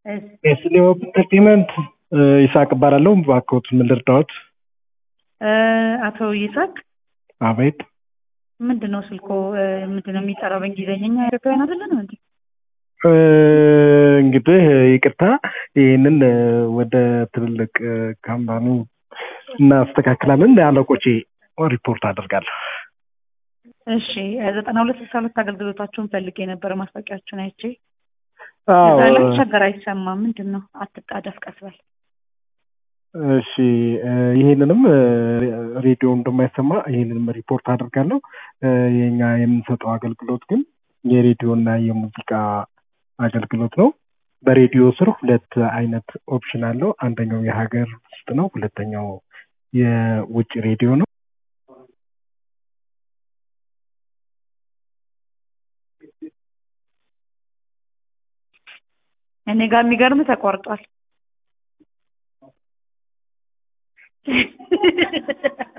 እሺ የስሌው ኢንተርቴንመንት ይስሐቅ እባላለሁ። እባክዎት ምን ልርዳዎት? እ አቶ ይስሐቅ አቤት። ምንድን ነው ስልኮ እ ምንድን ነው የሚጠራው በእንግሊዝኛ? እኛ ኢትዮጵያውያን አይደለንም እንዴ? እ እንግዲህ ይቅርታ፣ ይህንን እ ወደ ትልልቅ እ ካምፓኒ እናስተካክላለን። ለአለቆቼ ሪፖርት አደርጋለሁ። እሺ ዘጠና ሁለት ስልሳ ሁለት አገልግሎታችሁን ፈልጌ የነበረ ማስታወቂያችሁን አይቼ አዎ እዛ ላይ ቸገር አይሰማም። ምንድን ነው አትጣደፍ፣ ቀስ በል። እሺ እ ይህንንም እ ሬዲዮ እንደማይሰማ ይህንንም ሪፖርት አደርጋለሁ። እ የኛ የምንሰጠው አገልግሎት ግን የሬዲዮ እና የሙዚቃ አገልግሎት ነው። በሬዲዮ ስር ሁለት አይነት ኦፕሽን አለው። አንደኛው የሀገር ውስጥ ነው። ሁለተኛው የውጭ ሬዲዮ ነው። እኔ ጋር የሚገርም ተቋርጧል።